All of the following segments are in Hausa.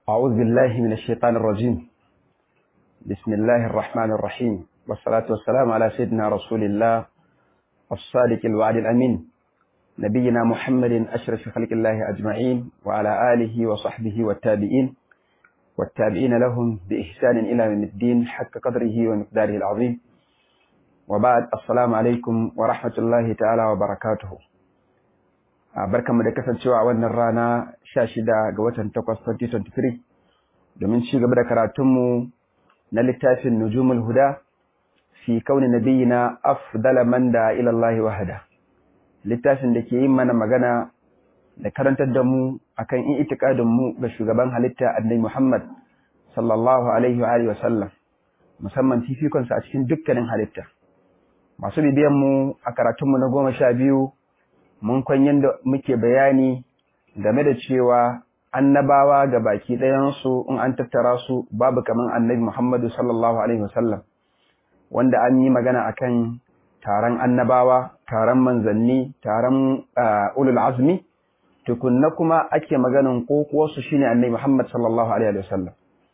أعوذ بالله من الشيطان الرجيم بسم الله الرحمن الرحيم والصلاة والسلام على سيدنا رسول الله الصادق الوعد الأمين نبينا محمد أشرف خلق الله أجمعين وعلى آله وصحبه والتابعين والتابعين لهم بإحسان إلى يوم الدين حق قدره ومقداره العظيم وبعد السلام عليكم ورحمة الله تعالى وبركاته barkanmu da kasancewa a wannan rana 16 ga watan 8 2023 domin ci gaba da karatunmu na littafin nujumul huda fi kauni nabiyina afdala man da ila Allah wahada littafin da ke yin mana magana da karantar da mu akan in itikadin mu ga shugaban halitta annabi Muhammad sallallahu alaihi wa alihi wa sallam musamman fifikon sa a cikin dukkanin halitta masu bibiyan mu a karatunmu na goma sha biyu mun kwan yadda muke bayani game da cewa annabawa ga baki ɗayansu in an tattara su babu kaman annabi Muhammadu sallallahu alaihi wasallam wanda an yi magana akan taron annabawa taron manzanni taron ulul azmi tukunna kuma ake maganin kokuwarsu shine annabi Muhammad sallallahu alaihi wasallam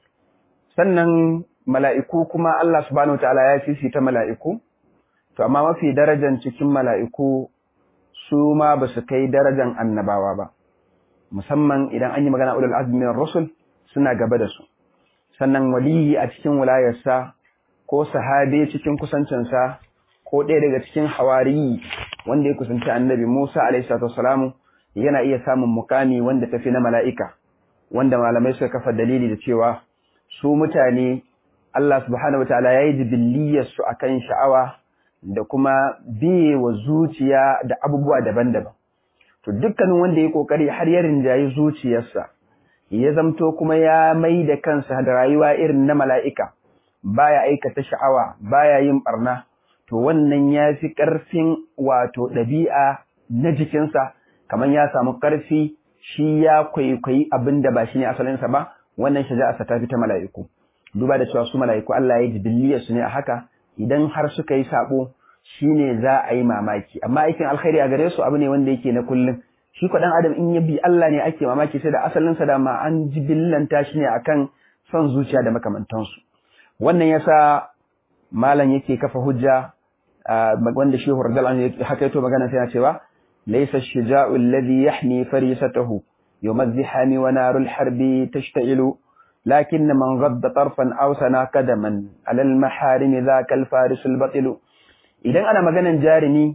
sannan mala'iku kuma Allah subhanahu wataala ya fifita mala'iku to amma mafi darajan cikin mala'iku su ma ba su kai darajan annabawa ba musamman idan an yi magana ulul azmi rusul suna gaba da su sannan waliyi a cikin wilayarsa ko sahabe cikin kusancinsa ko ɗaya daga cikin hawariyi wanda ya kusanci annabi Musa alaihi salatu wassalamu yana iya samun mukami wanda tafi na mala'ika wanda malamai suka kafa dalili da cewa su mutane Allah subhanahu wataala yayi jibilliyar su akan sha'awa da kuma biye wa zuciya da abubuwa daban-daban. To dukkanin wanda ya kokari har ya rinjayi zuciyarsa, ya zamto kuma ya mai da kansa da rayuwa irin na mala'ika, baya aikata sha'awa, baya yin barna, to wannan ya fi ƙarfin wato ɗabi'a na jikinsa, kamar ya samu ƙarfi shi ya kwaikwayi abin da ba shi ne asalinsa ba, wannan shaja'arsa ta fi ta mala'iku. Duba da cewa su mala'iku Allah ya ji su ne a haka, idan har suka yi sabo shine za a yi mamaki amma aikin alkhairi a gare su abu ne wanda yake na kullum shi ko dan adam in ya bi Allah ne ake mamaki sai da asalin sa da ma an jibillanta shi ne akan son zuciya da makamantansu wannan yasa malam yake kafa hujja wanda shehu radiyallahu anhu haka yato magana sai ya cewa laysa ash-shija'u alladhi yahni farisatahu yawm az-zihami wa narul harbi tashta'ilu لكن من غض طرفا أو سنا قدما على المحارم ذاك الفارس البطل idan ana maganan jarumi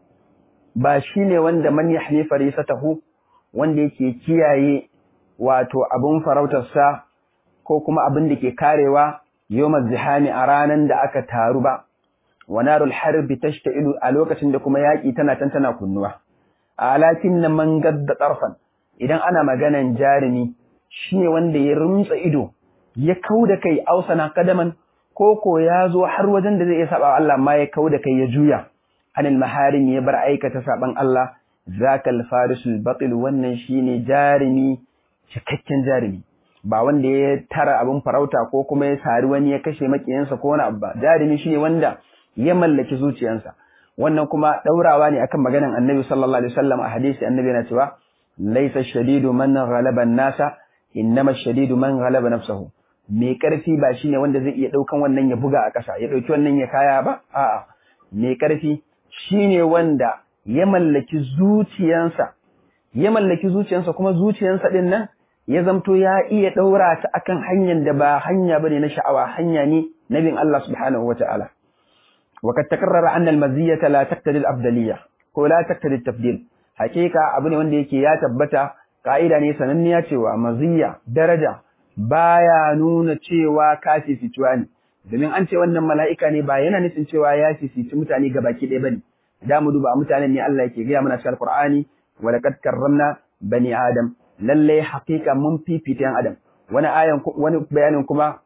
ba shine wanda man yahni farisatahu wanda yake kiyaye wato abun farautarsa ko kuma abin da ke karewa yawmaz zihami a ranan da aka taru ba wa narul harbi tashta'ilu a lokacin da kuma yaki tana tantana kunnuwa alakin man gadda tarfan idan ana maganan jarumi shi ne wanda ya rumtsa ido ya kau da kai ausana kadaman ko ko ya zo har wajen da zai iya saba Allah ma ya kau da kai ya juya anil maharim ya bar aikata saban Allah zakal farisul batil wannan shine jarimi cikakken jarimi ba wanda ya tara abin farauta ko kuma ya sari wani ya kashe makiyansa ko wani abu ba jarimi shine wanda ya mallaki zuciyarsa wannan kuma daurawa ne akan maganan Annabi sallallahu alaihi wasallam a hadisi Annabi yana cewa laysa shadidu man ghalaba an-nasa innama shadidu man ghalaba nafsahu mai karfi ba shine wanda zai iya daukan wannan ya buga a ƙasa ya dauki wannan ya kaya ba a'a mai karfi shine wanda ya mallaki zuciyansa ya mallaki zuciyansa kuma zuciyansa din nan ya zamto ya iya daura ta akan hanyar da ba hanya bane na sha'awa hanya ne na bin Allah subhanahu wata'ala wa kad takarrara anna al-maziyata la taqtadi al-afdaliyya ko la taqtadi at-tafdil hakika abu ne wanda yake ya tabbata ka'ida ne sananniya cewa maziyya daraja baya nuna cewa ka fifituwa ne domin an ce wannan mala'ika ne ba yana nufin cewa ya fifici mutane ga baki ɗaya bane da mu duba mutanen ne Allah yake gaya mana cikin Alqur'ani wa laqad karramna bani adam lalle haqiqa mun fifita yan adam wani ayan wani bayanin kuma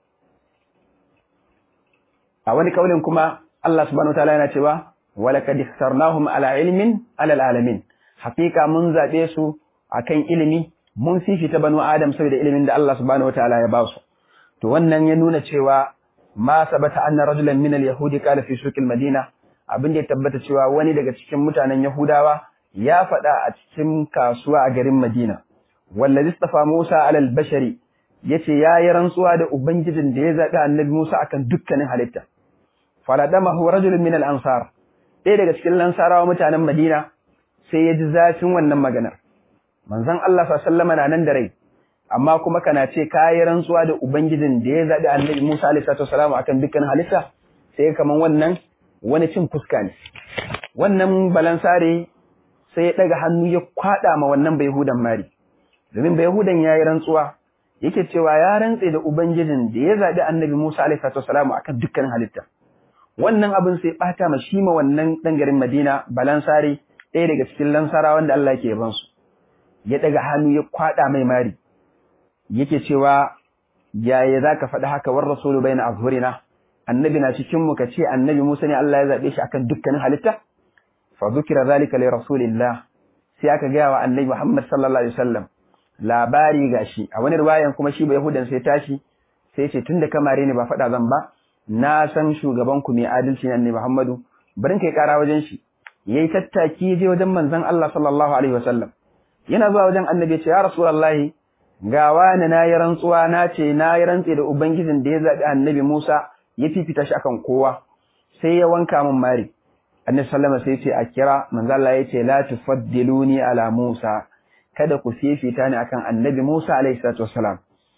a wani kaulin kuma Allah subhanahu wataala yana cewa wa laqad ikhtarnahum ala ilmin ala alamin haqiqa mun zabe su akan ilimi mun fifita banu adam saboda ilimin da Allah subhanahu wataala ya ba su to wannan ya nuna cewa ma sabata anna rajulan min al-yahudi qala fi suq al-madina abin da ya tabbata cewa wani daga cikin mutanen yahudawa ya faɗa a cikin kasuwa a garin madina wallazi istafa musa ala al-bashari yace yayi rantsuwa da ubangijin da ya zabi annabi Musa akan dukkanin halitta faladamahu rajulun min al-ansar ɗaya daga cikin lansarawa mutanen Madina sai ya ji zafin wannan maganar manzon Allah sallallahu alaihi na nan da rai amma kuma kana ce kayi rantsuwa da ubangijin da ya zabi annabi Musa alaihi salatu akan dukkanin halitta sai kaman wannan wani cin fuska ne wannan balansare sai ya daga hannu ya kwada ma wannan bayhudan mari domin bayhudan yayi rantsuwa yake cewa ya rantse da ubangijin da ya zabi annabi Musa alaihi salatu akan dukkanin halitta wannan abin sai bata ma shi ma wannan dan garin Madina balansare ɗaya daga cikin lansara wanda Allah yake yaban su ya daga hannu ya kwada mai mari yake cewa yaya zaka faɗi haka war rasulu baina azhurina annabi na cikin mu kace annabi Musa ne Allah ya zabe shi akan dukkanin halitta fa dhukira zalika li rasulillah sai aka ga wa annabi Muhammad sallallahu alaihi wasallam labari gashi a wani riwayan kuma shi ba yahudan sai tashi sai ce tunda kamare ne ba faɗa zan ba na san shugaban ku mai adalci ne annabi Muhammadu barin kai kara wajen shi yayi tattaki je wajen manzon Allah sallallahu alaihi wasallam yana zuwa wajen annabi ya ce ya rasulullahi ga wani na yi rantsuwa na ce na yi rantse da ubangijin da ya zaɓi annabi Musa ya fifita shi akan kowa sai ya wanka min mari annabi sallama sai ce a kira manzo Allah ya ce la tufaddiluni ala Musa kada ku fifita ni akan annabi Musa alaihi salatu wassalam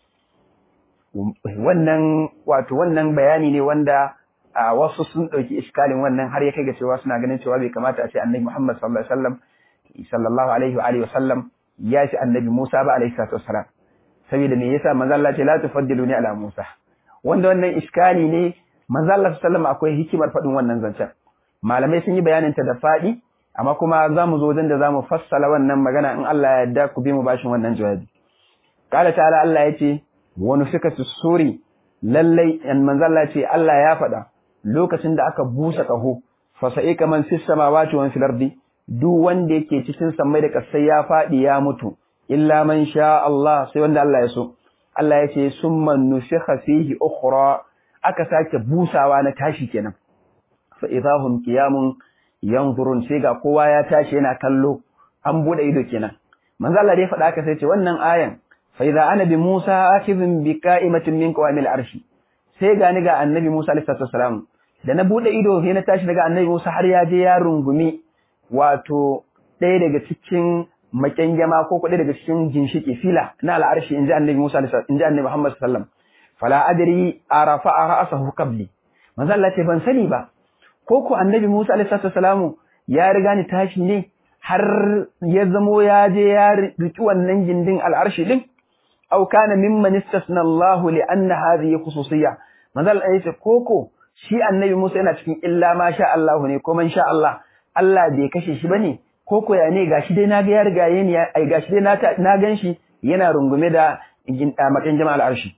wannan wato wannan bayani ne wanda a wasu sun ɗauki iskalin wannan har ya kai ga cewa suna ganin cewa bai kamata a ce annabi Muhammad sallallahu alaihi wasallam sallallahu alaihi wa alihi wasallam ya shi annabi Musa ba alaihi salatu wassalam saboda me yasa manzo Allah ce la tufaddiluni ala Musa wanda wannan iskali ne manzo Allah sallallahu akwai hikimar faɗin wannan zancen malamai sun yi bayanin ta da faɗi amma kuma za mu zo wajen da za mu fassala wannan magana in Allah ya yarda ku bi mu bashin wannan jawabi qala ta'ala Allah ya ce wa nufika suri lallai an manzo Allah ce Allah ya faɗa lokacin da aka busa kaho fa sa'ika man fis samawati wa fil ardi duk wanda yake cikin sammai da kasai ya faɗi ya mutu illa man sha Allah sai wanda Allah ya so Allah ya ce summa nufikha fihi ukhra aka sake busawa na tashi kenan fa idahum qiyamun yanzurun sai ga kowa ya tashi yana kallo an bude ido kenan manzo Allah dai faɗa aka sai ce wannan ayan fa idza ana bi Musa akhidhun bi qa'imatin min qawamil arshi sai ga ni ga annabi Musa alaihi salam da na bude ido sai na tashi daga annabi Musa har ya je ya rungumi wato ɗaya daga cikin makyangama ko kuɗi daga cikin ginshiki fila na al'arshi in ji annabi Musa in ji annabi Muhammad sallam fala adri arafa ra'sahu qabli manzo Allah ce ban sani ba ko ko annabi Musa alaihi salamu ya riga ni tashi ne har ya zamo ya je ya riki wannan gindin al'arshi din aw kana mimman istasna Allah li anna hadhihi khususiyya manzo Allah ya ce koko shi annabi Musa yana cikin illa ma sha Allah ne ko man sha Allah Allah bai kashe shi bane ko ko ya ne gashi dai naga ya riga yayi ai gashi dai na na ganshi yana rungume da makan jama'al arshi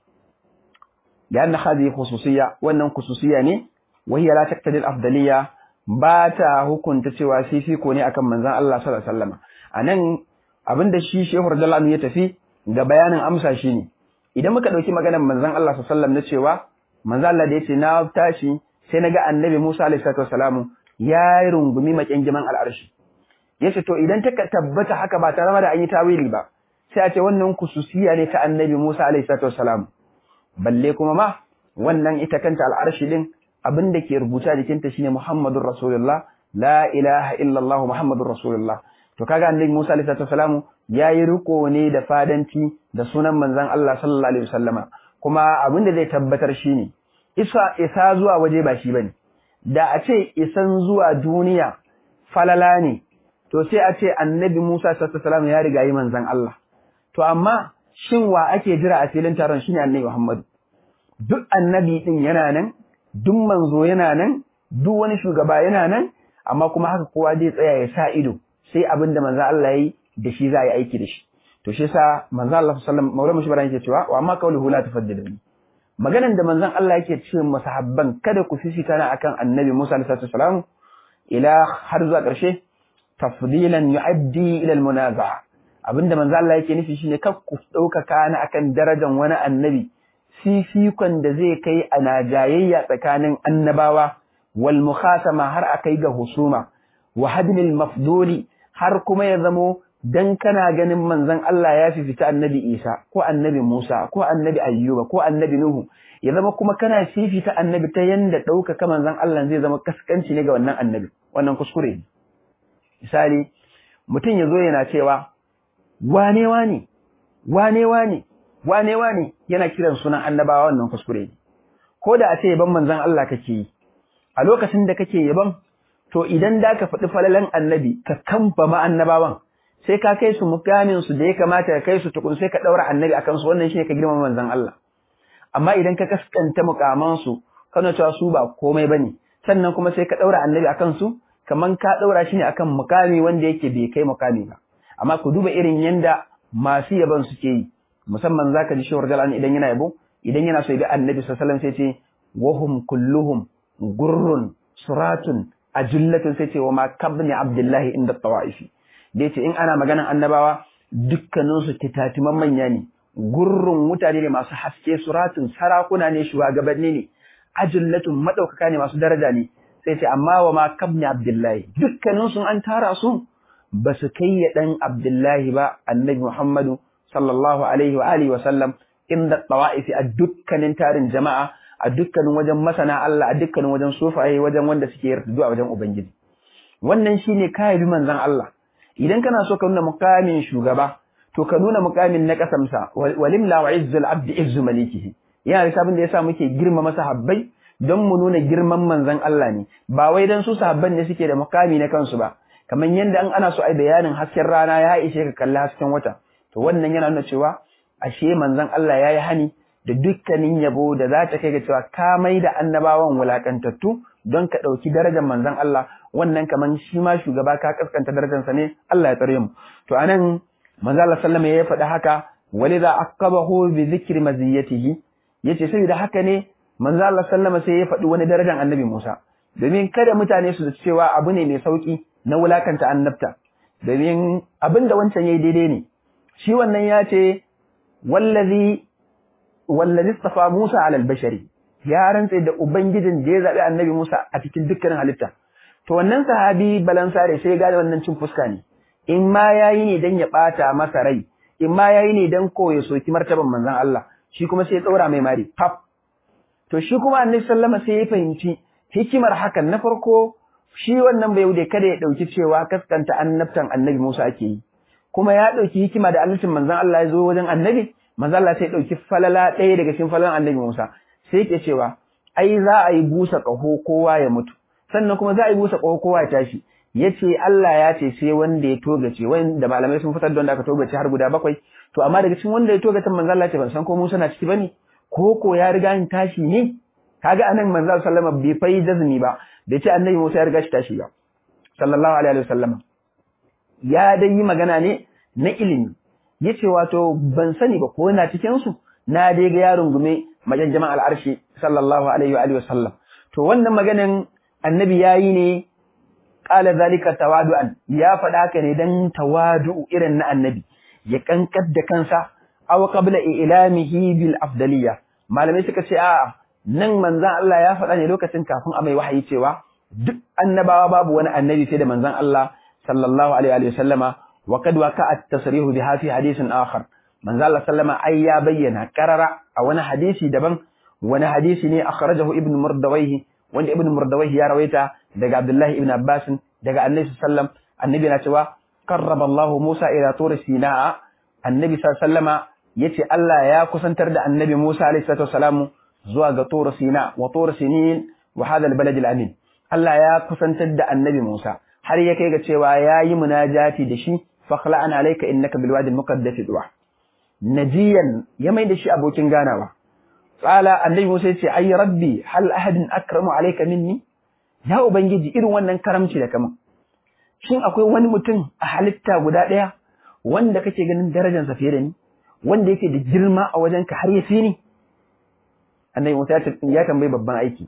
da anna hadhihi khususiyya wannan khususiyya ne wahiya la taqtadi al-afdaliyya ba ta hukunta cewa fifiko ne akan manzon Allah sallallahu alaihi wasallam anan abinda shi Shehu radiyallahu ya tafi ga bayanin amsa shine idan muka dauki maganar manzon Allah sallallahu alaihi wasallam na cewa manzon Allah da yace na tashi sai naga annabi Musa alaihi wasallam ya yi rungumi makyangiman al'arshi. Ya ce, To, idan ta tabbata haka ba tare da an yi tawili ba, sai a ce wannan kususiya ne ta annabi Musa a.s.w. Balle kuma ma, wannan ita kanta al'arshi ɗin abin da ke rubuta jikinta shine Muhammadun Rasulullah, la ilaha illallah Muhammadun Rasulullah. To, kaga annabi Musa a.s.w. ya yi riko ne da fadanci da sunan manzan Allah sallallahu Alaihi wasallama, kuma abin da zai tabbatar shine isa isa zuwa waje ba shi bane. da a ce isan zuwa duniya falala ne to sai a ce annabi Musa sallallahu ya riga yi manzon Allah to amma shin wa ake jira a filin taron shine annabi Muhammad duk annabi din yana nan duk manzo yana nan duk wani shugaba yana nan amma kuma haka kowa zai tsaya ya sa ido sai abin da manzon Allah yayi da shi za a yi aiki da shi to shi yasa manzon Allah sallallahu alaihi wasallam maulana shi yake cewa wa amma qawluhu la tufaddiluni maganan da manzon Allah yake ce masahabban kada ku fifita na akan annabi Musa alaihi salam ila har zuwa ƙarshe tafdilan yu'addi ila almunaza'a abinda manzon Allah yake nufi shine kar ku dauka kana akan darajar wani annabi fifikon da zai kai a najayayya tsakanin annabawa wal mukhasama har akai ga husuma wa hadmil mafduli har kuma ya zamo dan kana ganin manzon Allah ya fifita annabi Isa ko annabi Musa ko annabi Ayyuba ko annabi Nuhu ya zama kuma kana fifita annabi ta yanda ɗaukaka manzon Allah zai zama kaskanci ne ga wannan annabi wannan kuskure ne misali mutum ya zo yana cewa wane wane wane wane wane wane yana kiran sunan annabawa wannan kuskure ne ko da a ce yaban manzon Allah kake yi a lokacin da kake yaban to idan da ka faɗi falalan annabi ka kamfa ma annabawan sai ka kai su mukamin su da ya kamata ka kai su tukun sai ka ɗaura annabi akan su wannan shine ka girmama manzon Allah amma idan ka kaskanta mukaman su kana cewa su ba komai bane sannan kuma sai ka ɗaura annabi akan su kaman ka ɗaura shi ne akan mukami wanda yake bai kai mukami ba amma ku duba irin yanda masu yaban suke yi musamman zaka ji shawar jalan idan yana yabo idan yana so ya bi annabi sallallahu alaihi wasallam sai ce wahum kulluhum gurrun suratun ajullatun sai ce wa ma kabni abdullahi inda tawaifi da yace in ana maganan annabawa dukkanin su kitatiman manya ne gurrun mutane ne masu haske suratun sarakuna ne shugabanni ne ajullatun madaukaka ne masu daraja ne sai ce amma wa ma kabni abdullahi dukkanin su an tara su ba su kai ya dan abdullahi ba annabi muhammadu sallallahu alaihi wa alihi wa sallam inda tawaifi a dukkanin tarin jama'a a dukkanin wajen masana Allah a dukkanin wajen sufaye wajen wanda suke yarda a wajen ubangiji wannan shine kai bi manzon Allah idan kana so ka nuna mukamin shugaba to ka nuna mukamin na kasamsa walimla wa izzul abdi izzu malikihi yana da sabon da yasa muke girma masa habbai don mu nuna girman manzon Allah ne ba wai dan su sahabban ne suke da mukami na kansu ba kamar yanda an ana so ai bayanin hasken rana ya ishe ka kalli hasken wata to wannan yana nuna cewa ashe manzon Allah yayi hani da dukkanin yabo da za ta kai ga cewa ka mai da annabawan wulakantattu don ka ɗauki darajar manzon Allah wannan kaman shi ma shugaba ka kaskanta darajarsa ne Allah ya tsare mu to anan manzo Allah sallama ya faɗi haka walidha aqabahu bi dhikri maziyatihi yace saboda haka ne manzo Allah sallama sai ya faɗi wani darajar annabi Musa domin kada mutane su cewa abu ne mai sauki na wulakanta annabta domin abin da wancan yayi daidai ne shi wannan ya ce wallazi wallazi istafa Musa ala al-bashari ya rantse da ubangijin da ya zabi annabi Musa a cikin dukkanin halitta to wannan sahabi balansare sai ya gane wannan cin fuska ne in ma yayi ne dan ya bata masa rai in ma yayi ne dan ko ya soki martaban manzon Allah shi kuma sai ya tsaura mai mari pap to shi kuma annabi sallama sai ya fahimci hikimar hakan na farko shi wannan bai wuce kada ya dauki cewa kaskanta annabtan annabi Musa ake yi kuma ya dauki hikima da annabcin manzon Allah ya zo wajen annabi manzo Allah sai dauki falala ɗaya daga cikin falalan Annabi Musa sai yake cewa ai za a yi busa ƙaho kowa ya mutu sannan kuma za a yi busa ƙaho kowa ya tashi yace Allah ya ce sai wanda ya togace wanda malamai sun fitar da wanda aka togace har guda bakwai to amma daga cikin wanda ya togace manzo Allah ce ban san ko Musa na ciki bane ko ko ya riga ni tashi ne kaga anan manzo sallama bai fai jazmi ba bai ce Annabi Musa ya riga shi tashi ba sallallahu alaihi wasallam ya dai yi magana ne na ilimi yace wato ban sani ba ko yana cikin su na dai ga yaron gume majan jama'al arshi sallallahu alaihi wa alihi wasallam to wannan maganan annabi yayi ne qala zalika tawadu'an ya faɗa haka ne dan tawadu irin na annabi ya kankar da kansa aw qabla ilamihi bil afdaliyya malamai suka ce a'a nan manzon Allah ya faɗa ne lokacin kafin a mai wahayi cewa duk annabawa babu wani annabi sai da manzon Allah sallallahu alaihi wa sallama وقد وقع التصريح بها في حديث آخر من ذا الله سلم أي بينا كرر أو أنا حديثي دبن وانا حديثي ني أخرجه ابن مردويه وان ابن مردويه يا رويتا دقى عبد الله ابن عباس دقى النبي صلى الله عليه وسلم النبي نتوى قرب الله موسى إلى طور سيناء النبي صلى الله عليه وسلم يتي الله يا كسنتر النبي موسى عليه الصلاة والسلام زواج طور سيناء وطور سنين وهذا البلد الأمين الله يا كسنتر النبي موسى har ya kai ga cewa ya yi munajati da shi fakhla'an alayka innaka bil wadi al-muqaddas duwa najiyan ya mai da shi abokin ganawa qala annabi Musa yace ay rabbi hal ahadin akramu alayka minni ya ubangiji irin wannan karamci da kama shin akwai wani mutum a halitta guda daya wanda kake ganin darajar sa fiye da ni wanda yake da girma a wajenka har ya fi ni annabi Musa ya tambayi babban aiki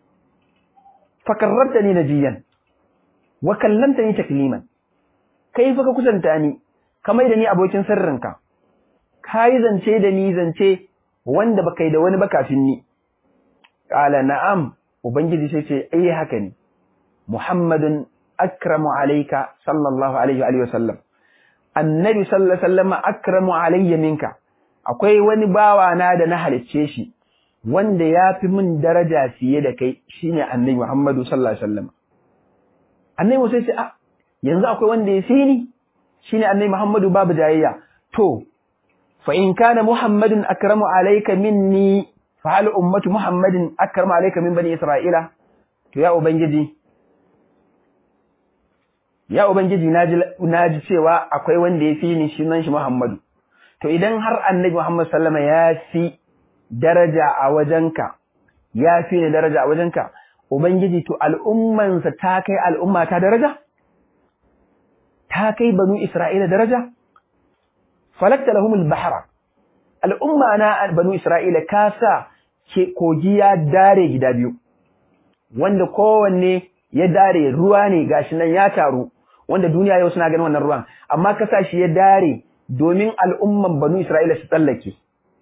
fakarrabtani najiyan wa kallamtani takliman kai fa ka kusanta ni ka mai da ni abokin sirrinka ka yi zance da ni zance wanda baka yi da wani ba kafin ni qala na'am ubangiji sai ce eh haka ne muhammadun akramu alayka sallallahu alaihi wa sallam annabi sallallahu alaihi wasallam akramu alayya minka akwai wani bawa na da na halicce shi wanda ya fi min daraja fiye da kai shine annabi Muhammadu sallallahu alaihi wasallam annabi Musa ce a yanzu akwai wanda ya fi ni shine annabi Muhammadu babu jayayya to fa in kana Muhammadun akramu alayka minni fa hal ummatu Muhammadin akramu alayka min bani Isra'ila to ya ubangiji ya ubangiji naji naji cewa akwai wanda ya fi ni shi nan shi Muhammadu to idan har annabi Muhammad sallama ya fi daraja a wajenka ya fi ni daraja a wajenka ubangiji to al'ummansa ta kai al'umma ta daraja ta kai banu Isra'ila daraja falakta lahumul bahra al'umma na banu Isra'ila ka sa ke kogi ya dare gida biyu wanda kowanne ya dare ruwa ne gashi nan ya taru wanda duniya yau suna ganin wannan ruwan amma ka sa shi ya dare domin al'umman banu Isra'ila su tsallake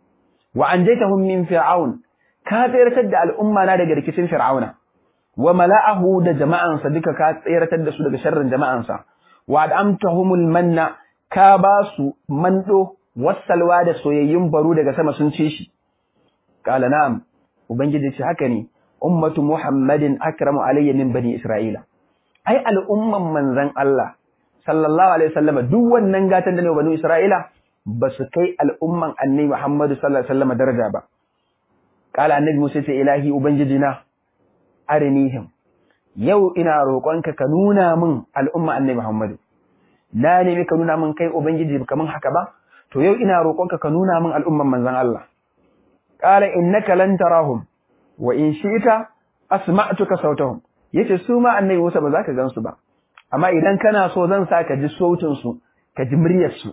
wa anjaytahum min fir'aun ka tsayar da al'umma na daga rikicin fir'auna wa mala'ahu da jama'ansa duka ka tsayar da su daga sharrin jama'ansa wa ad'amtahumul manna ka ba su mando wasalwa da soyayyun baro daga sama sun ci shi qala na'am ubangiji ce haka ne ummatu muhammadin akramu alayya min bani isra'ila ai al'umman manzon Allah sallallahu alaihi wasallam duk wannan gatan da ne bani isra'ila ba su kai al'umman annabi muhammadu sallallahu alaihi wasallam daraja ba qala annabi musa ce ilahi ubangijina arinihim yau ina roƙonka ka nuna min al'umma annabi muhammadu na nemi ka nuna min kai ubangiji kaman haka ba to yau ina roƙonka ka nuna min al'umman manzon Allah qala innaka lan tarahum wa in shi'ta asma'tuka sautahum yace su ma annabi Musa ba za ka gansu ba amma idan kana so zan sa ka ji sautin su ka ji muryar su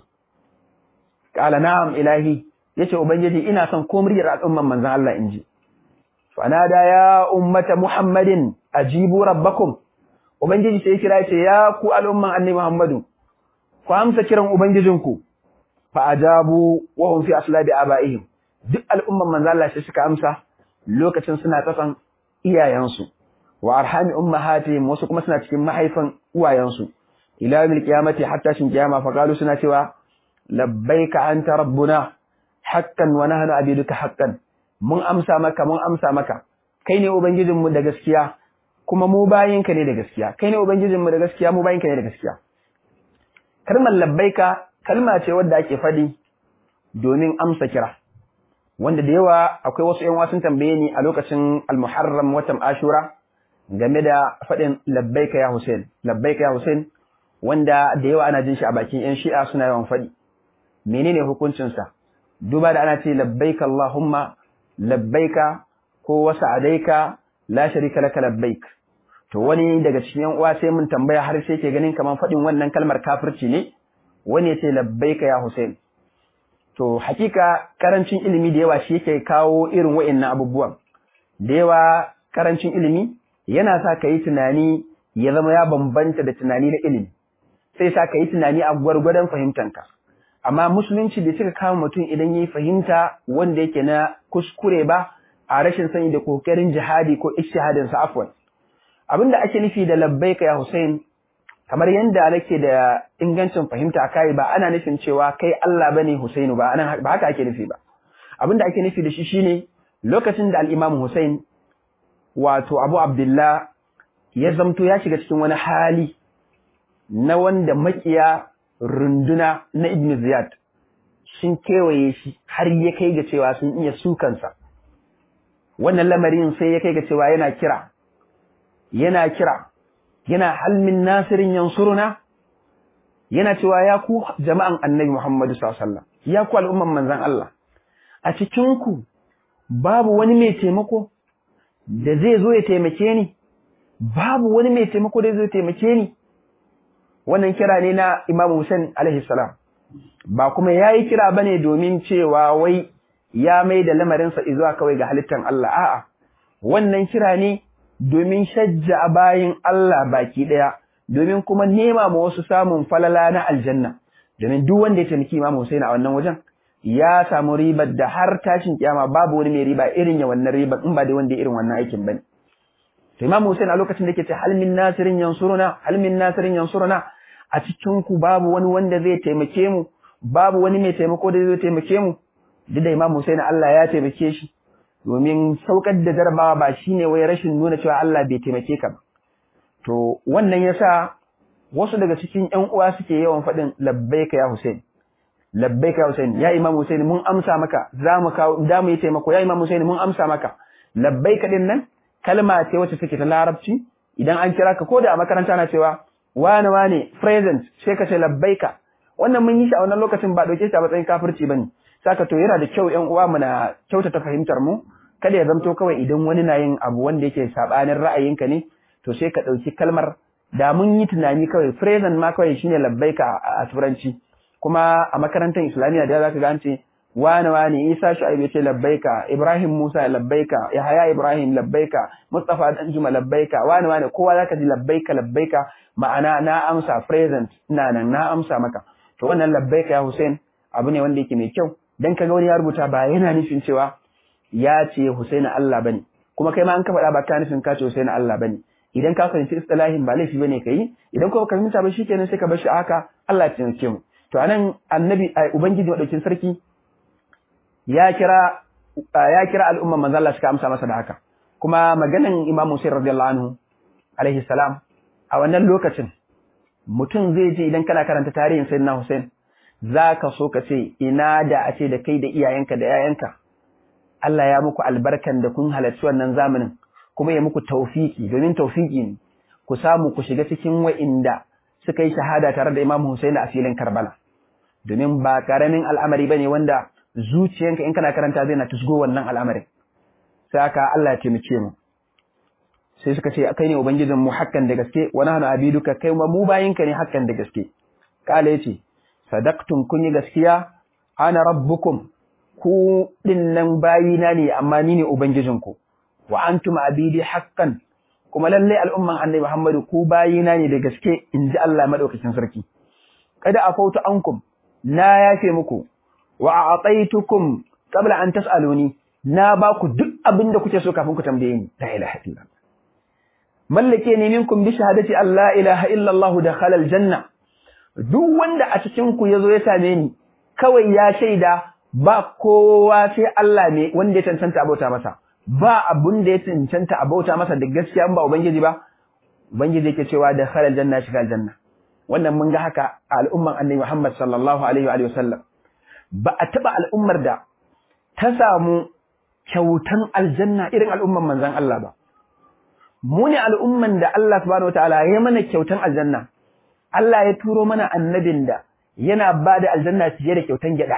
qala na'am ilahi yace ubangiji ina son ko muryar al'umman manzon Allah inji fanada ya ummata muhammadin ajibu rabbakum ubangiji sai kira yace ya ku al'umman annabi Muhammadu ku amsa kiran ubangijinku fa ajabu wa hum fi aslabi abaihim duk al'umman manzo Allah sai suka amsa lokacin suna tsakan iyayensu wa arhami ummahatihim wasu kuma suna cikin mahaifan uwayensu ila yawmil qiyamati hatta shin kiyama fa qalu suna cewa labbaika anta rabbuna haqqan wa nahnu abiduka haqqan mun amsa maka mun amsa maka kai ne ubangijinmu da gaskiya kuma mu bayinka ne da gaskiya kai ne ubangijinmu da gaskiya mu bayinka ne da gaskiya kalmar labbaika kalma ce wadda ake faɗi domin amsa kira wanda da yawa akwai wasu ƴan wasun tambaye ni a lokacin al-muharram watan ashura game da faɗin labbaika ya Hussein labbaika ya Hussein wanda da yawa ana jin shi a bakin ƴan shi'a suna yawan faɗi menene hukuncin sa duba da ana ce labbaika Allahumma labbaika ko wasa'adaika la sharika laka labbaik to wani daga cikin yan uwa sai mun tambaya har sai ke ganin kaman faɗin wannan kalmar kafirci ne wani ya ce labbaika ya Hussein to hakika karancin ilimi da yawa shi yake kawo irin wa'annan abubuwan da yawa karancin ilimi yana sa ka yi tunani ya zama ya bambanta da tunani na ilimi sai sa ka yi tunani a gwargwadon fahimtanka amma musulunci bai cika kama mutum idan yi fahimta wanda yake na kuskure ba a rashin sani da kokarin jihadi ko ishihadin sa afwan abinda ake nufi da labbaika ya Hussein kamar yanda nake da ingancin fahimta a kai ba ana nufin cewa kai Allah bane Husainu ba anan ba haka ake nufi ba abinda ake nufi da shi shine lokacin da al-Imam Hussein wato Abu Abdullah ya zamto ya shiga cikin wani hali na wanda makiya runduna na Ibn Ziyad sun kewaye shi har ya kai ga cewa sun iya sukansa wannan lamarin sai ya kai ga cewa yana kira yana kira yana halmin nasirin yansuruna yana cewa ya ku jama'an annabi Muhammadu sallallahu alaihi wasallam ya ku al'umman manzon Allah a cikin ku babu wani mai taimako da zai zo ya taimake ni babu wani mai taimako da zai zo ya taimake ni wannan kira ne na Imam Hussein alaihi salam ba kuma yayi kira bane domin cewa wai ya mai da lamarinsa zuwa kawai ga halittan Allah a'a wannan kira ne domin shajja bayin Allah baki daya domin kuma nema ma wasu samun falala na aljanna domin duk wanda ya taimaki Imam Hussein a wannan wajen ya samu ribar da har tashin kiyama babu wani mai riba irin ya wannan ribar in ba da wanda irin wannan aikin bane to Imam Hussein a lokacin da yake ce hal min nasirin yansuruna hal min nasirin yansuruna a cikin ku babu wani wanda zai taimake mu babu wani mai taimako da zai taimake mu duk da Imam Hussein Allah ya taimake shi domin saukar da jarabawa ba shine wai rashin nuna cewa Allah bai taimake ka ba to wannan yasa wasu daga cikin ƴan uwa suke yawan faɗin labbaika ya Hussein labbaika ya Hussein ya Imam Hussein mun amsa maka za mu kawo da mu yi taimako ya Imam Hussein mun amsa maka labbaika din nan kalma ce wacce take ta larabci idan an kira ka ko da a makaranta na cewa wane wane present sai ka ce labbaika wannan mun yi shi a wannan lokacin ba dauke shi a matsayin kafirci bane saka to yana da kyau ƴan uwa mu na kyautata fahimtar mu kada ya zamto kawai idan wani na yin abu wanda yake sabanin ra'ayinka ne to sai ka dauki kalmar da mun yi tunani kawai present ma kawai shine labbaika a turanci kuma a makarantar islamiyya da zaka ga an ce wane wane Isa Shu'aib ya ce labbaika Ibrahim Musa labbaika Yahaya Ibrahim labbaika Mustafa Danjuma labbaika wane wane kowa zaka ji labbaika labbaika ma'ana na amsa present ina nan na amsa maka to wannan labbaika ya Hussein abu ne wanda yake mai kyau dan kaga wani ya rubuta ba yana nufin cewa ya ce Hussein Allah bane kuma kai ma an ka faɗa ba ka nufin ka ce Hussein Allah bane idan ka fahimci istilahin ba laifi bane kai idan kuma ka fahimta ba shikenan sai ka bar shi haka Allah ya taimake mu to anan annabi ubangiji madaukin sarki ya kira ya kira al'umman manzo Allah suka amsa masa da haka kuma maganan Imam Hussein radiyallahu anhu alaihi salam a wannan lokacin mutum zai ji idan kana karanta tarihin Sayyidina Hussein zaka so ka ce ina da a ce da kai da iyayenka da yayanka Allah ya muku albarkan da kun halarci wannan zamanin kuma ya muku taufiki domin taufiki ne ku samu ku shiga cikin wa'inda suka yi shahada tare da Imam Hussein a filin Karbala domin ba karamin al'amari bane wanda zuciyanka in kana karanta zai na tusgo wannan al'amarin sai aka Allah ya taimake mu sai suka ce kai ne ubangijin mu hakkan da gaske wa nahnu abiduka kai ma mu bayinka ne hakkan da gaske kala yace sadaqtum kun yi gaskiya ana rabbukum ku dinnan bayina ne amma ni ne ubangijinku wa antum abidi hakkan kuma lalle al'umman annabi Muhammadu ku bayina ne da gaske inji Allah madaukakin sarki kada afautu ankum na yafe muku wa a'taitukum qabla an tas'aluni na ba ku duk abin da kuke so kafin ku tambaye ni la ilaha illallah mallake ne minkum bi shahadati an la ilaha illallah dakhala aljanna duk wanda a cikin ku yazo ya same ni kawai ya shaida ba kowa sai Allah ne wanda ya cancanta abauta masa ba abun da ya cancanta abauta masa da gaskiya ba ubangiji ba ubangiji yake cewa dakhala aljanna shiga aljanna wannan mun ga haka a al'umman annabi Muhammad sallallahu alaihi wa sallam ba a taɓa al'ummar da ta samu kyautan aljanna irin al'umman manzan Allah ba. Mu ne al'umman da Allah subhanahu wata'ala ya mana kyautan aljanna, Allah ya turo mana annabin da yana ba da aljanna fiye da kyautan gyaɗa.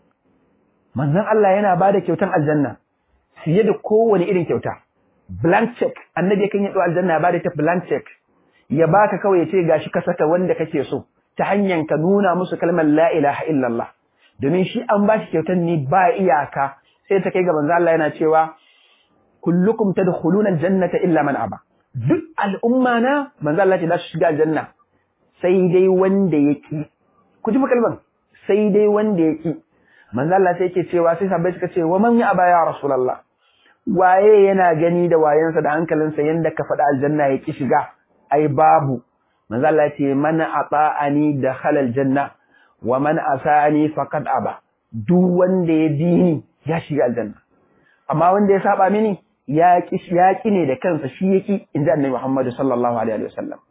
Manzan Allah yana ba da kyautan aljanna fiye da kowane irin kyauta. Blank check, annabi kan yi aljanna ya ba da ta blank check, ya baka kawai ya ce gashi ka saka wanda kake so ta hanyar ka nuna musu kalmar la ilaha illallah. domin shi an ba shi kyautar ni ba iyaka sai ta kai ga manzo Allah yana cewa kullukum tadkhuluna aljannata illa man aba duk al'umma na manzo Allah ce za su shiga aljanna sai dai wanda yaki ku ji kalman sai dai wanda yaki manzo Allah sai yake cewa sai sahabbai suka ce wa man ya aba ya rasulullah waye yana gani da wayansa da hankalinsa yanda ka faɗa aljanna yaki shiga ai babu manzo Allah ya ce man ata'ani dakhala aljanna wa man asani faqad aba duk wanda ya bi ni ya shiga aljanna amma wanda ya saba mini ya ki ya ki ne da kansa shi yake inda annabi Muhammad sallallahu alaihi wasallam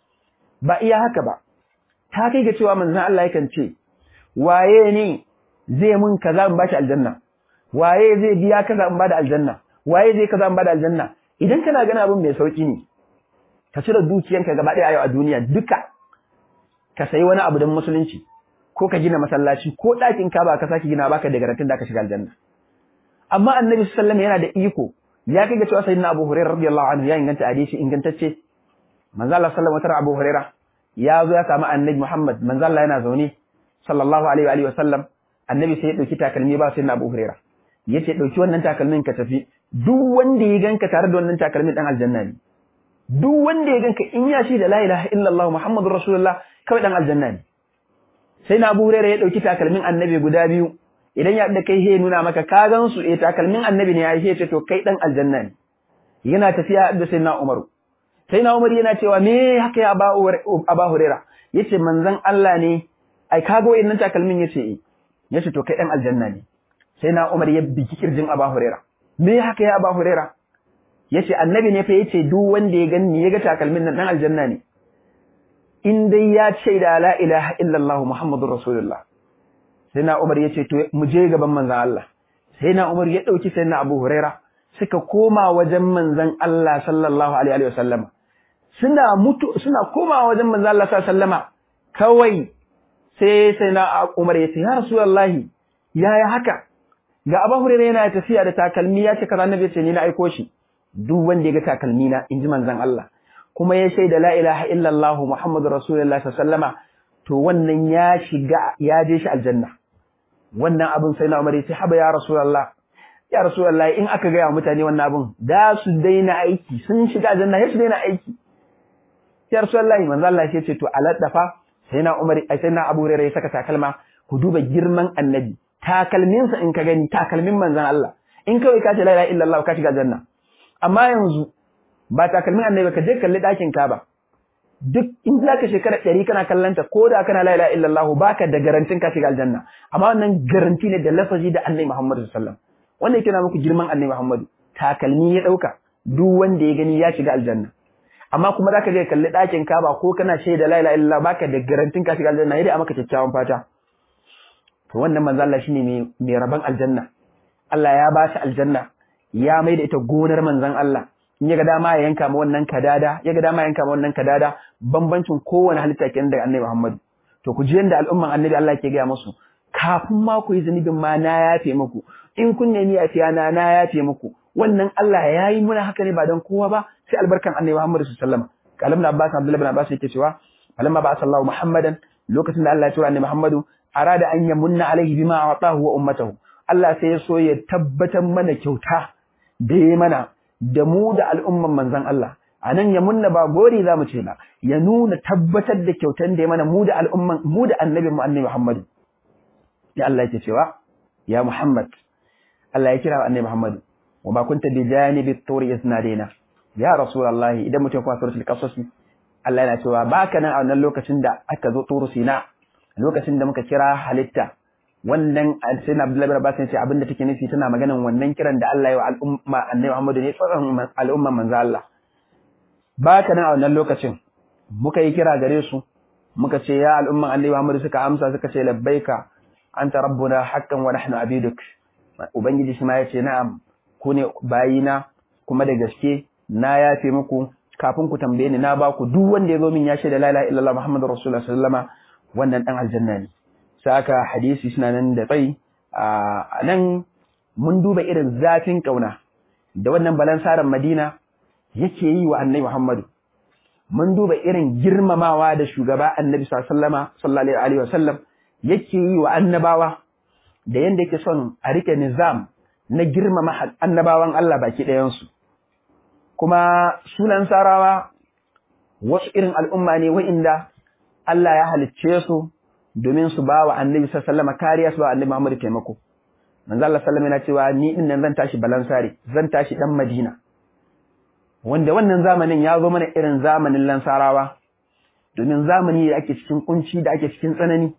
ba iya haka ba ta kai ga cewa manzon Allah yakan ce waye ne zai mun kaza in bashi aljanna waye zai biya kaza in bada aljanna waye zai kaza in bada aljanna idan kana gana abin mai sauki ne ka cire dukiyanka gaba ɗaya a duniya duka ka sayi wani abu don musulunci ko ka gina masallaci ko ɗakin ka ba ka sake gina baka da garantin da ka shiga aljanna amma annabi sallallahu yana da iko ya kai ga cewa sayyidina Abu Hurairah radiyallahu anhu ya inganta hadisi ingantacce manzo Allah sallallahu alaihi Abu Hurairah ya zo ya samu annabi Muhammad manzo Allah yana zaune sallallahu alaihi wa alihi wasallam annabi sai ya dauki takalmi ba sayyidina Abu Hurairah yace dauki wannan takalmin ka tafi duk wanda ya ganka tare da wannan takalmin dan aljanna ne duk wanda ya ganka in ya shi da la ilaha illallah muhammadur rasulullah kawai dan aljanna ne sai na Abu Hurairah ya dauki takalmin annabi guda biyu idan ya da kai he nuna maka ka gan su eh takalmin annabi ne ya ce to kai dan aljanna ne yana tafiya da sai na Umaru sai na Umar yana cewa me haka ya Aba Aba Hurairah yace manzon Allah ne ai kaga wayannan takalmin yace eh yace to kai dan aljanna ne sai na Umar ya biki kirjin Abu Huraira me haka ya Abu Huraira yace annabi ne fa yace duk wanda ya gani ya ga takalmin nan dan aljanna ne in dai ya ce da la ilaha illallah muhammadur rasulullah sai na Umar yace to mu je gaban manzon Allah sai na Umar ya dauki sai na Abu Huraira suka koma wajen manzon Allah sallallahu alaihi wasallam suna mutu suna koma wajen manzon Allah sallallahu alaihi wasallama kawai sai sai na Umar ya ce ya rasulullahi yaya haka ga Abu Hurairah yana tafiya da takalmi ya ce kaza annabi ce ni na aiko shi duk wanda ya ga takalmi na inji manzon Allah kuma ya shaida la ilaha illallah muhammadur rasulullah sallallahu to wannan ya shiga ya je shi aljanna wannan abin sai na Umar ya ce haba ya rasulullah ya rasulullah in aka ga mutane wannan abin da su daina aiki sun shiga aljanna ya su daina aiki ya rasulullah manzon Allah ya ce to aladdafa sai na Umar sai na Abu Hurairah ya saka takalma ku duba girman annabi takalminsa in ka gani takalmin manzan Allah in kawai ka ce la ilaha illallah ka shiga janna amma yanzu ba takalmin annabi ka je kalli dakin Kaaba duk in za ka shekara ɗari kana kallanta ko da kana la ilaha illallah baka da garantin ka shiga aljanna amma wannan garanti ne da lafazi da annabi Muhammad sallallahu alaihi wasallam wannan yake na muku girman annabi Muhammad takalmi ya dauka duk wanda ya gani ya shiga aljanna amma kuma zaka je kalli dakin Kaaba ko kana shaida la ilaha illallah baka da garantin ka shiga aljanna yadda a maka kyakkyawan fata to wannan manzo Allah shine mai mai raban aljanna Allah ya ba shi aljanna ya mai da ita gonar manzon Allah in ya ga dama ya yanka ma wannan kadada ya ga dama ya yanka ma wannan kadada bambancin kowane halitta kenan daga Annabi Muhammad to ku ji yanda al'umman Annabi Allah ke gaya musu kafin ma ku yi zunubin ma na yafe muku in kun nemi yafiya na na yafe muku wannan Allah ya yi muna haka ne ba don kowa ba sai albarkan Annabi Muhammad sallallahu alaihi wasallam kalam na Abbas Abdullah bin Abbas yake cewa falamma ba sallahu Muhammadan lokacin da Allah ya tura Annabi Muhammadu arada an yamunna alaihi bima atahu wa ummatahu Allah sai ya so ya tabbatar mana kyauta da ya mana da mu da al'umman manzon Allah anan yamunna ba gori zamu ce na ya nuna tabbatar da kyautan da ya mana mu da al'umman mu da annabi mu annabi Muhammad ya Allah yake cewa ya Muhammad Allah ya kira annabi Muhammad wa ma kunta bi janibi turi isnadina ya rasulullahi idan mutum kuma suratul qasas Allah yana cewa baka nan a wannan lokacin da aka zo turu sina lokacin da muka kira halitta wannan sai na Abdullahi bin Abbas ce abinda take nufi tana maganan wannan kiran da Allah ya wa al'umma Annabi Muhammad ne tsaron al'umma manzo Allah baka nan a wannan lokacin muka yi kira gare su muka ce ya al'umman Annabi Muhammad suka amsa suka ce labbaika anta rabbuna haqqan wa nahnu abiduk ubangiji shi ma yace na'am ku ne bayina kuma da gaske na yafe muku kafin ku tambaye ni na ba ku duk wanda ya zo min ya shaida la ilaha illallah muhammadur rasulullah sallallahu alaihi wasallam wannan dan aljanna ne sai aka hadisi suna nan da tsayi a nan mun duba irin zafin kauna da wannan balansaran Madina yake yi wa Annabi Muhammadu mun duba irin girmamawa da shugaba Annabi sallallahu alaihi wasallam yake yi wa annabawa da yanda yake son a rike nizam na girmama annabawan Allah baki ɗayan su kuma sunan sarawa wasu irin al'umma ne wa'inda Allah ya halicce su domin su ba wa annabi sallama kariya su ba annabi Muhammad taimako. Manzo Allah sallama yana cewa ni din nan zan tashi balansare, zan tashi dan Madina. Wanda wannan zamanin ya zo mana irin zamanin Lansarawa. Domin zamani da ake cikin kunci da ake cikin tsanani.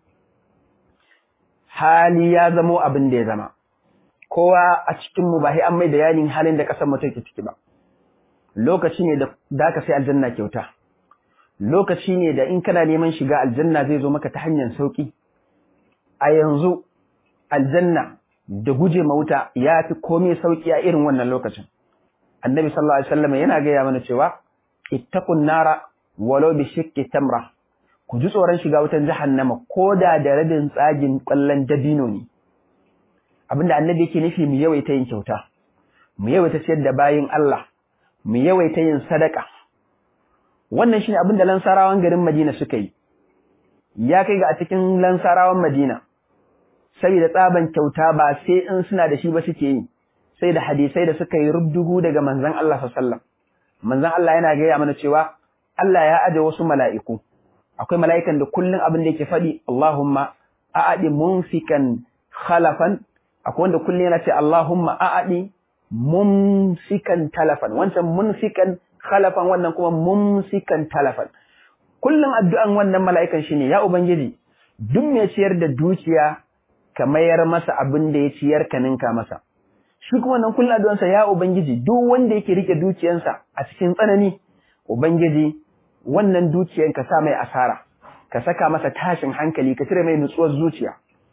Hali ya zamo abin da ya zama. Kowa a cikin mu ba sai an mai da yanin halin da kasar mu take ciki ba. Lokaci ne da da ka sai aljanna kyauta. lokaci ne da in kana neman shiga aljanna zai zo maka ta hanyar sauki a yanzu aljanna da guje ma wuta ya fi komai sauki a irin wannan lokacin annabi sallallahu alaihi wasallam yana gaya mana cewa ittaqun nara walau bi shiqqi tamra ku ji tsoron shiga wutan jahannama ko da da rabin tsagin kwallon dabino ne abinda annabi yake nufi mu yawaita yin kyauta mu yawaita ciyar da bayin Allah mu yawaita yin sadaka wannan shine abin da lansarawan garin Madina suka yi ya kai ga a cikin lansarawan Madina saboda tsaban kyauta ba sai in suna da shi ba suke yi sai da hadisai da suka yi rubdugu daga manzon Allah sallallahu manzon Allah yana gaya mana cewa Allah ya aje wasu mala'iku akwai mala'ikan da kullun abin da yake faɗi Allahumma a'adi munfikan khalafan akwai wanda kullun yana ce Allahumma a'adi mumsikan talafan wancan munfikan khalafan wannan kuma mumsikan talafan kullum addu'an wannan mala'ikan shine ya ubangiji duk mai ciyar da dukiya ka mayar masa abin da ya ciyar ka ninka masa shi kuma nan kullum addu'ansa ya ubangiji duk wanda yake rike dukiyansa a cikin tsanani ubangiji wannan dukiyan ka sa mai asara ka saka masa tashin hankali ka cire mai nutsuwar zuciya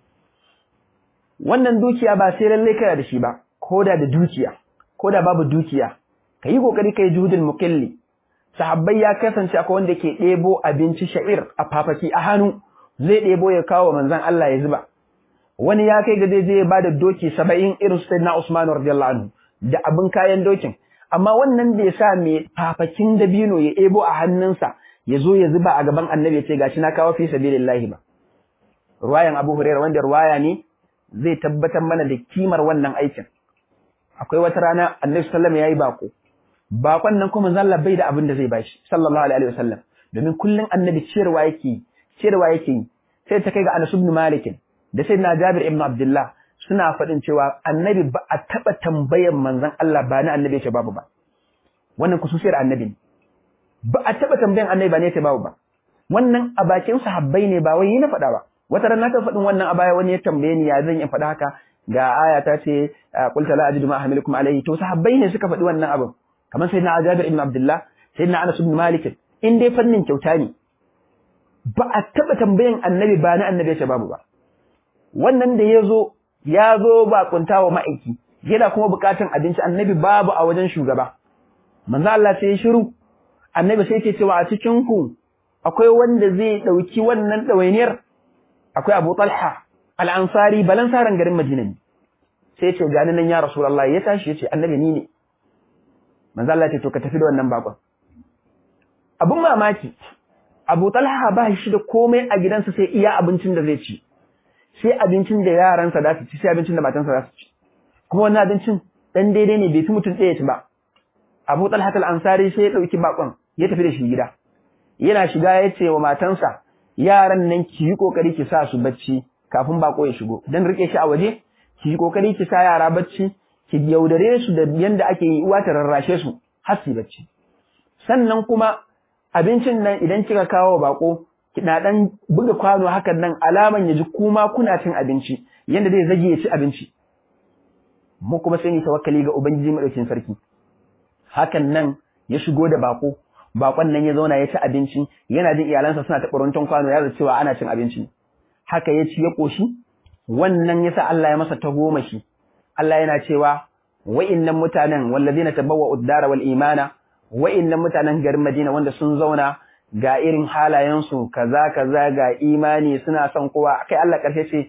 wannan dukiya ba sai lallai kana da shi ba ko da da dukiya ko da babu dukiya ka yi kokari ka yi juhudin mukilli sahabbai ya kasance akwai wanda ke ɗebo abinci sha'ir a fafaki a hannu zai ɗebo ya kawo manzon Allah ya zuba wani ya kai ga zai je ya bada doki saba'in irin su na Usman radiyallahu anhu da abin kayan dokin amma wannan bai sa mai fafakin dabino ya ɗebo a hannunsa ya zo ya zuba a gaban annabi ya ce gashi na kawo fi sabilillahi ba ruwayan Abu Hurairah wanda ruwaya ne zai tabbatar mana da kimar wannan aikin akwai wata rana annabi sallallahu alaihi wasallam yayi bako bakon nan kuma zalla bai da abin da zai bashi sallallahu alaihi wasallam domin kullun annabi ciyarwa yake ciyarwa yake sai ta kai ga Anas ibn Malik da sayyidina Jabir ibn Abdullah suna faɗin cewa annabi ba a taɓa tambayan manzon Allah ba na annabi ya ce babu ba wannan kususiyar annabi ne ba a taɓa tambayan annabi ba ne ya ce babu ba wannan a bakin sahabbai ne ba wai yi na faɗa ba wata rana ta faɗin wannan a baya wani ya tambaye ni ya zan yi faɗa haka ga aya ta ce qul la ajidu ma ahmilukum alayhi to sahabbai ne suka faɗi wannan abin kamar sayyidina Jabir ibn Abdullah sayyidina Anas ibn Malik in dai fannin kyauta ne ba a taɓa tambayan annabi ba na annabi ya ce babu ba wannan da ya zo ya zo ba kuntawa ma'aiki yana kuma bukatun abinci annabi babu a wajen shugaba manzo Allah sai ya shiru annabi sai ke cewa a cikin ku akwai wanda zai dauki wannan dawainiyar akwai Abu Talha al-Ansari balansaran garin Madina ne sai ya ce gani nan ya Rasulullah ya tashi ya ce annabi ni ne manzo Allah ya ce to ka tafi da wannan bakon abun mamaki Abu Talha ba shi da komai a gidansa sai iya abincin da zai ci sai abincin da yaransa za su ci sai abincin da matansa za su ci kuma wannan abincin dan daidai ne bai fi mutum ɗaya ci ba Abu Talha al-Ansari sai ya dauki bakon ya tafi da shi gida yana shiga ya ce wa matansa yaran nan ki yi kokari ki sa su bacci kafin bako ya shigo dan rike shi a waje ki yi kokari ki sa yara bacci ki yaudare su da yanda ake yi uwa ta rarrashe su har su bacci sannan kuma abincin nan idan kika kawo bako kina dan buga kwano hakan nan alaman ya ji kuma kuna cin abinci yanda zai zage ya ci abinci mu kuma sai ni tawakkali ga ubangiji madaukin sarki hakan nan ya shigo da bako bakon nan ya zauna ya ci abinci yana jin iyalansa suna taɓa runtun kwano ya zai cewa ana cin abinci haka ya ci ya koshi wannan yasa Allah ya masa tagomashi Allah yana cewa wa'innan mutanen wallazina tabawwa'u ad-dara wal imana wa'innan mutanen garin Madina wanda sun zauna ga irin halayensu kaza kaza ga imani suna son kowa kai Allah karshe ce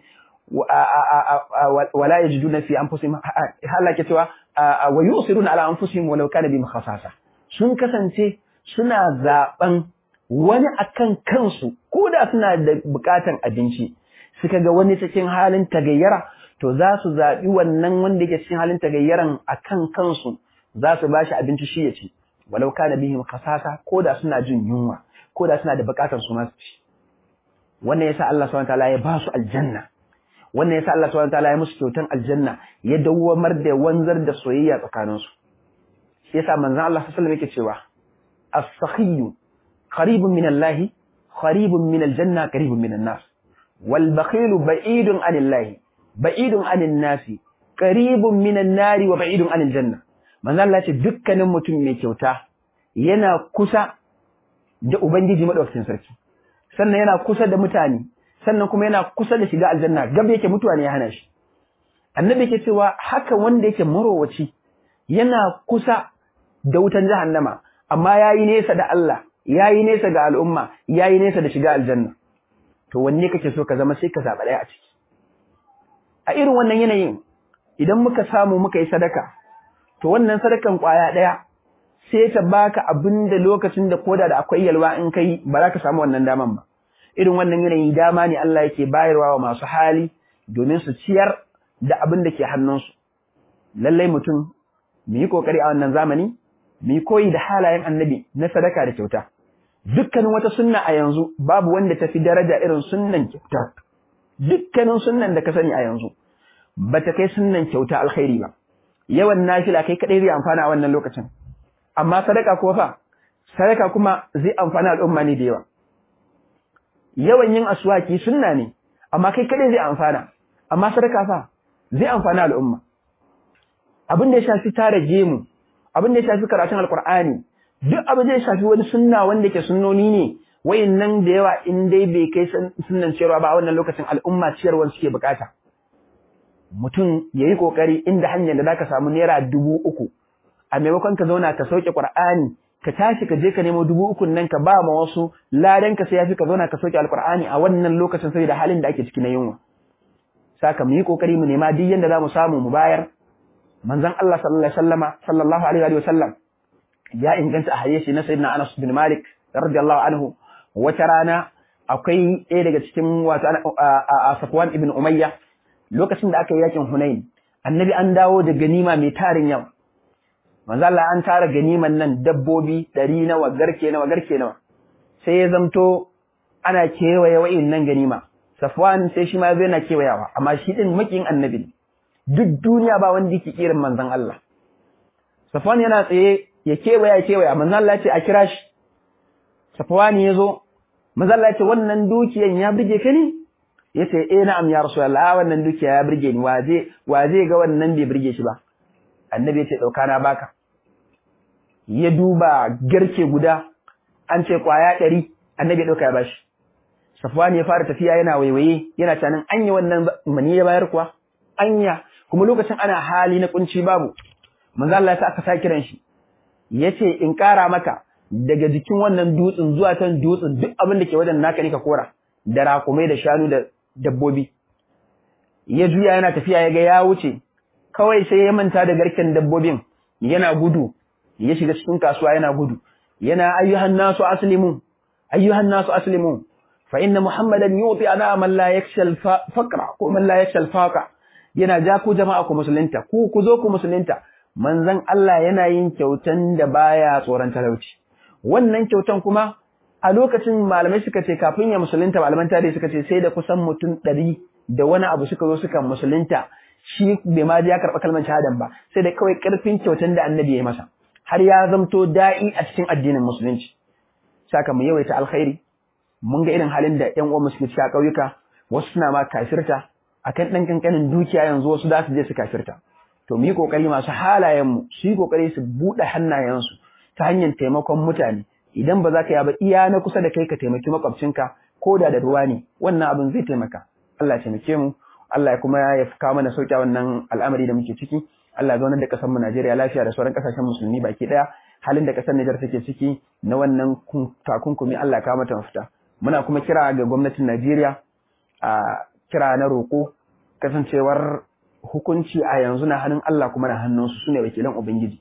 wala yajiduna fi anfusihim Allah ke cewa wa yusiruna ala anfusihim walau kana bihim khasasa sun kasance suna zaben wani akan kansu ko da suna da bukatan abinci suka ga wani cikin halin tagayyara to za su zaɓi wannan wanda yake cikin halin tagayyaran akan kansu za su bashi abinci shi ya ci walau kana bihim khasasa ko da suna jin yunwa ko da suna da bukatar su masu ci wannan yasa Allah subhanahu wataala ya ba su aljanna wannan yasa Allah subhanahu wataala ya musu kyautan aljanna ya dawwamar da wanzar da soyayya tsakanin su shi yasa manzon Allah sallallahu alaihi wasallam yake cewa as-sakhiyyu qaribun min Allah qaribun min aljanna qaribun min an-nas wal bakhilu ba'idun anillahi ba'idun anin nasi qaribun min an-nari wa ba'idun anil janna manzon Allah ya ce dukkanin mutum mai kyauta yana kusa da Ubangiji maɗaukakin sarki, sannan yana kusa da mutane, sannan kuma yana kusa da shiga aljanna, gab yake mutuwa ne ya hana shi. Annabi yake cewa haka wanda yake marowaci yana kusa da wutan jahannama, amma ya yi nesa da Allah, ya yi nesa ga al'umma, ya yi nesa da shiga aljanna. To wanne kake so ka zama sai ka zaɓa ɗaya a ciki. A irin wannan yanayin, idan muka samu muka yi sadaka, to wannan sadakan ƙwaya ɗaya sai ta baka abin da lokacin da koda da akwai yalwa in kai ba za ka samu wannan daman ba irin wannan yanayi dama ne Allah yake bayarwa wa masu hali domin su ciyar da abin da ke hannunsu lallai mutum mu yi kokari a wannan zamani mu yi koyi da halayen annabi na sadaka da kyauta dukkanin wata sunna a yanzu babu wanda ta fi daraja irin sunnan kyauta dukkanin sunnan da ka sani a yanzu ba ta kai sunnan kyauta alkhairi ba yawan nafila kai kadai zai amfana a wannan lokacin amma sadaka kuma fa sadaka kuma zai amfana al'umma ne da yawa yawan yin aswaki sunna ne amma kai kadai zai amfana amma sadaka fa zai amfana al'umma abin da ya shafi tara gemu abin da ya shafi karatun alqur'ani duk abin da ya shafi wani sunna wanda ke sunnoni ne wayannan da yawa in dai bai kai sunnan ciyarwa ba a wannan lokacin al'umma ciyarwar suke bukata mutum ya yi kokari inda hanyar da zaka samu naira dubu uku a maimakon ka zauna ka sauke qur'ani ka tashi ka je ka nemo dubu ukun nan ka ba ma wasu ladan ka sai yafi ka zauna ka sauke alqur'ani a wannan lokacin saboda halin da ake ciki na yunwa saka mu yi kokari mu nema duk yanda zamu samu mu bayar manzon Allah sallallahu alaihi wasallama sallallahu alaihi wa sallam ya inganta a hadisi na sayyidina Anas bin Malik radiyallahu anhu wata rana akwai ɗaya daga cikin wato a Safwan ibn Umayya lokacin da aka yi yakin Hunain annabi an dawo da ganima mai tarin yawa manzo Allah an tara ganiman nan dabbobi ɗari nawa garke nawa garke nawa sai ya zamto ana kewaye wa'in nan ganima Safwan sai shi ma zai na kewayawa amma shi din makin annabi duk duniya ba wanda yake irin manzon Allah Safwan yana tsaye ya kewaya kewaya manzon Allah ya ce a kira shi Safwan ya zo manzon Allah ya ce wannan dukiyan ya burge ka ne yace eh na'am ya rasulullah wannan dukiya ya burge ni waje waje ga wannan bai burge shi ba annabi ya ce dauka na baka ya duba garke guda an ce kwaya ɗari annabi ya dauka ya bashi Safwan ya fara tafiya yana waiwaye yana tunanin anya wannan mani ya bayar kuwa anya kuma lokacin ana hali na kunci babu manzo Allah ya sa aka sa kiran shi yace in kara maka daga jikin wannan dutsen zuwa kan dutsen duk abin da ke wajen naka ne ka kora da rakumai da shanu da dabbobi ya juya yana tafiya ya ga ya wuce kawai sai ya manta da garken dabbobin yana gudu ya shiga cikin kasuwa yana gudu yana ayyuhan nasu aslimu ayyuhan nasu aslimu fa inna muhammadan yuti ana man la yakshal faqra ko man la yakshal faqa yana ja ku jama'a ku musulunta ku ku zo ku musulunta manzon Allah yana yin kyautan da baya tsoron talauci wannan kyautan kuma a lokacin malamai suka ce kafin ya musulunta malaman tarihi suka ce sai da kusan mutum ɗari da wani abu suka zo suka musulunta shi bai ma ya karɓa kalmar shahadan ba sai da kawai ƙarfin kyautan da annabi ya yi masa har ya zamto da'i a cikin addinin musulunci saka mu yawaita alkhairi mun ga irin halin da ƴan uwan suke a ƙauyuka wasu suna ma kafirta akan ɗan kankanin dukiya yanzu wasu za su je su kafirta to mu yi kokari masu halayen mu su yi kokari su buɗe hannayensu ta hanyar taimakon mutane idan ba za ka yi ba iya na kusa da kai ka taimaki makwabcinka ko da da ruwa ne wannan abin zai taimaka Allah ya taimake mu Allah ya kuma ya kawo mana sauƙi wannan al'amari da muke ciki Allah ya zaunar da ƙasar mu Najeriya lafiya da sauran ƙasashen musulmi baki ɗaya halin da ƙasar Nijar take ciki na wannan takunkumi Allah ya kawo mata mafita muna kuma kira ga gwamnatin Najeriya a kira na roƙo kasancewar hukunci a yanzu na hannun Allah kuma na hannunsu su ne wakilan Ubangiji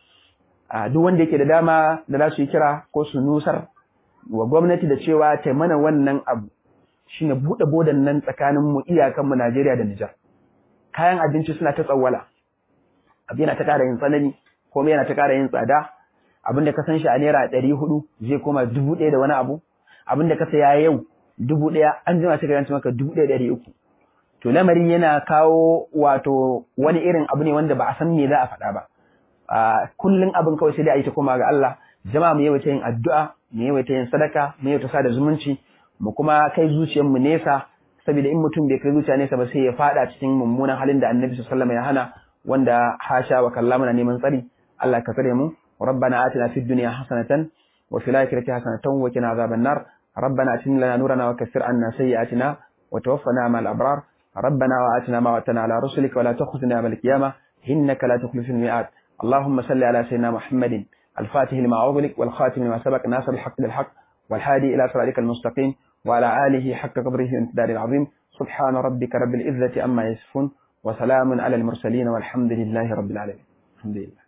a duk wanda yake da dama da za su yi kira ko su nusar wa gwamnati da cewa ta mana wannan abu shine buɗe bodan nan tsakanin mu iyakan mu Najeriya da Nijar kayan abinci suna ta tsawwala abu yana ta ƙara yin tsanani komai yana ta ƙara yin tsada abin da ka san shi a naira ɗari hudu zai koma dubu ɗaya da wani abu abin da ka saya yau dubu ɗaya an jima sai ka yanci maka dubu ɗaya ɗari uku to lamarin yana kawo wato wani irin abu ne wanda ba a san me za a faɗa ba kullum abin kawai sai dai a yi ta koma ga Allah jama'a mu yawaita yin addu'a mu yawaita yin sadaka mu yawaita sada zumunci mu kuma kai zuciyar mu nesa saboda in mutum bai kai zuciya nesa ba sai ya fada cikin mummunan halin da Annabi sallallahu alaihi wasallam ya hana wanda hasha wa kallama na neman tsari Allah ka tsare mu ربنا آتنا في الدنيا حسنة وفي الآخرة حسنة وقنا عذاب النار ربنا أتم لنا نورنا وكفر عنا سيئاتنا وتوفنا مع الأبرار ربنا وآتنا ما وعدتنا على رسلك ولا تخزنا يوم القيامة إنك لا تخلف الميعاد اللهم صل على سيدنا محمد الفاتح لما أغلق والخاتم لما سبق ناصر الحق بالحق والهادي إلى صراطك المستقيم وعلى آله حق قدره وامتداد العظيم سبحان ربك رب العزة أما يصفون وسلام على المرسلين والحمد لله رب العالمين الحمد لله